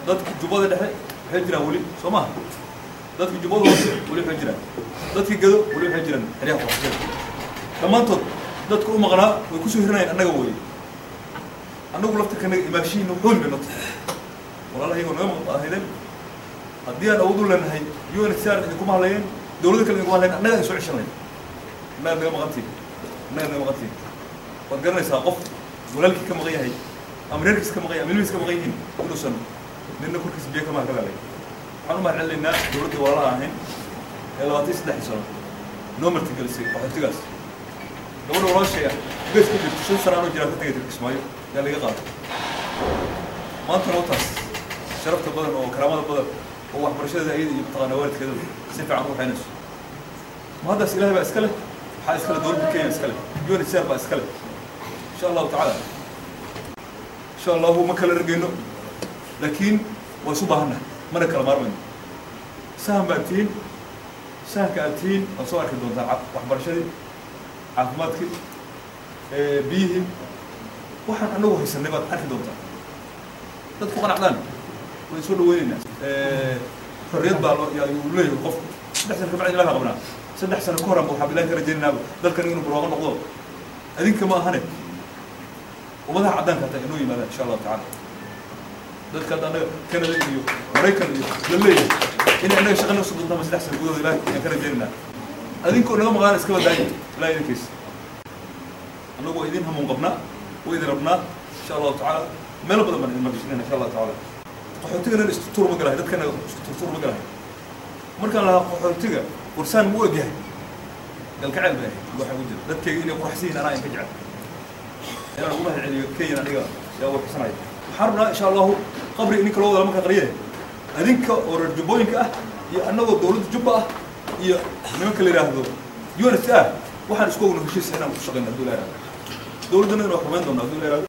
dadki jubbada dhexe waxay jiraan weli soo maha dadki jubbada hoose weli waxay jiraan dadki gado weli waxay jiraan xeryaha qoxsada dhammaantood dadka u maqnaa way kusoo hiranayaan annaga weye annagu laftirkanaga imaashihiina xooli bay nota walaalahaygo naga maqaahideen haddii aan awood u leenahay UNHCR idinkuma hadlayeen dowladda kale idinkuma hadlayeen annaga idin soo ceshan lahayn annaga naga maqantiin annaga naga maqantiin waad garanaysaa qof walaalkii ka maqan yahay ama reerkiis ka maqan yahay ama ilmihiis ka maqan yihiin inuusan nina korkiisa biyo kama galaalay waxaan u mahad celinaynaa dowladda walaalaha ahayn ee labaatan iyo saddexdii sano noo martigelisay qaxootigaas gabadha walaashay ah gees ku jirto shan sana anoo jiraan ka tegay kismaayo yaa laga qaatay maantana wataas sharafta badan oo karaamada badan oo waxbarashada ayada iyo mataqaana waalidkeeda si fiican u waxaynayso ma haddaas ilahay baa iska leh waxaa iska leh dowladda kenya iska leh UNHCR baa iska leh insha allahu tacaala insha allahu ma kala ragayno laakiin waa isu baahannahay mana kala maarmayno sahan baad tihiin sahanka aad tihiin waad soo arki doontaan ca- waxbarashadii caafimaadkii biyihii waxaan anagu haysanay baad arki doontaan dadku qanacdaan way soo dhaweynaynaa xorriyad baa loo yaa uu leeyahay qofku saddex sano kabacdi ilaha qabnaa saddex sano ka horan ba waxaa bilahi ka rajaynaynaa dalkan inuu barwaaqo noqdo adinka ma ahane ummadaha caddaanka hataa inoo yimaadaan insha allahu tacaala dadka hadda annaga canada iyo maraykan iyo la leeyahay inay annaga shaqa noo soo doontaan saddex sano gudahooda ilahi ayaan ka rajaynaynaa adinkoo naga maqlaan iska badaayo ilahi idinkiisa annagu waa idin hamuun qabnaa waa idin rabnaa insha allahu tacaala meelo badan baan idin magashinayna insha allahu tacaala qaxootigana isku tuur ma galahay dadkana isku turtuur ma galahay markaan lahaa qaxootiga warsaan mu egyahay galgacayl bay ahayd waxa ku jira dadkayga inay quraxsan yihiin anaa in ka jecel inaan ugu mahad celiyo kenyan aniga yaa warxsanaya waxaan rabnaa insha allahu qabri ninka loo wada markaa qariye adinka oo reer jubbooyinka ah iyo annagoo dowladda jubba ah iyo nimanka la yidhaahdo UNHCR waxaan isku ogna heshiisa inaan ku shaqayno hadduu la yidhahdo dowladdana inuu xumayn doona hadduu la yidhahdo